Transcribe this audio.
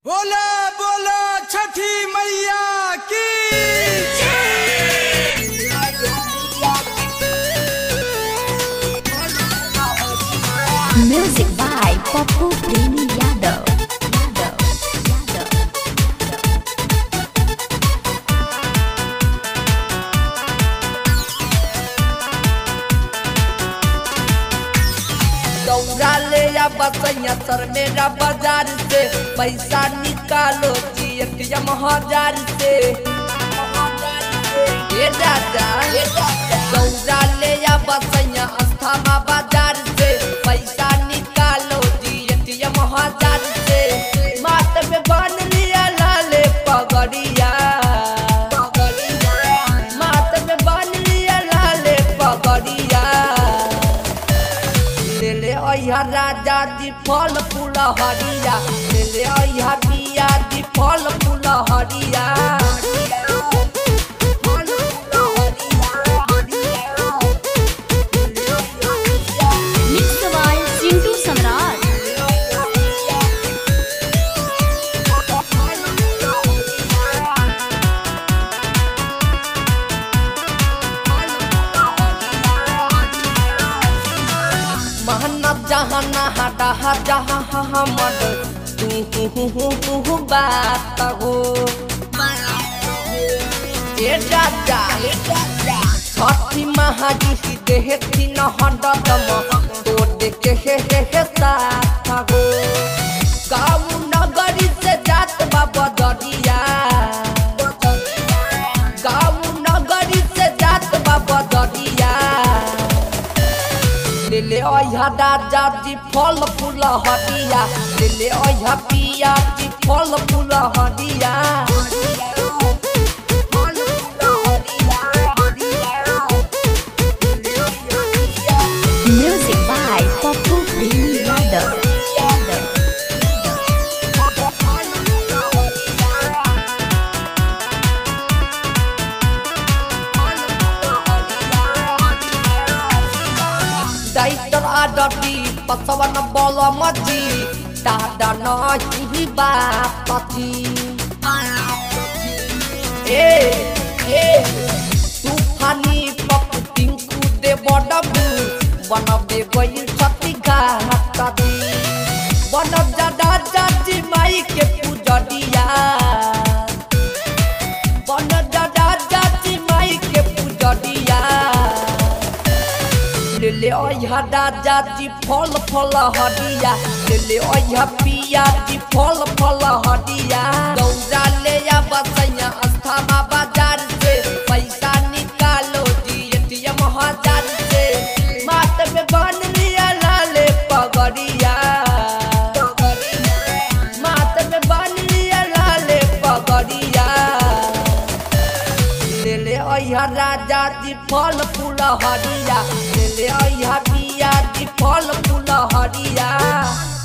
बोला बोला छठी मैया की Music by Popu Premi Yadav. Yadav. Yadav. दौड़ा ले या बसैया सर मेरा बाजार से पैसा निकालो जी एटीएम हजार से ये दादा दौड़ा ले या बसैया अस्थामा बाजार से पैसा निकालो जी एटीएम हजार से माथ में बांध लिया लाले पगड़िया माथ में बांध लिया लाले पगड़िया ले ले अइहा राजा जी फल फूल हरिया ले ले अइहा पिया जी फल फूल हरिया Mixed by Sintu Samrat. महनत जहाना हटा जहाँ हमर तू हु हु हु हु बात हो ए राजा छठी महाजी देहती न हडदम तो देखे हे हे हे साथ हो गाँव नगरी से जात बा बदरिया गाँव नगरी से जात बा बदरिया ले ले अइहा राजा जी फल फूल हरिया ले ले अइहा पिया जी फल फूल हरिया Music by Popu Premi Yadav. Yadav. डाइटर आडटी पसवन बल मजी दादा नही बापति ए ए तूफानी पप टिंकू दे बडबू बनबे गइल छती घाटदी बनब जादा जाजी माई के पूजडिया बन जादा जाजी माई के पूजडिया ले ले अइहा राजा जी फल फल हरिया ले ले अइहा पिया जी फल फल हरिया दौड़ा ले या बसैया अस्थामा बाजार से पैसा निकालो जी एटीएम हजार से माथ में बांध लिया लाले पगड़िया माथ में बांध लिया लाले पगड़िया ले ले अइहा राजा जी फल फूल हरिया ले ले अइहा पिया जी फल फूल हरिया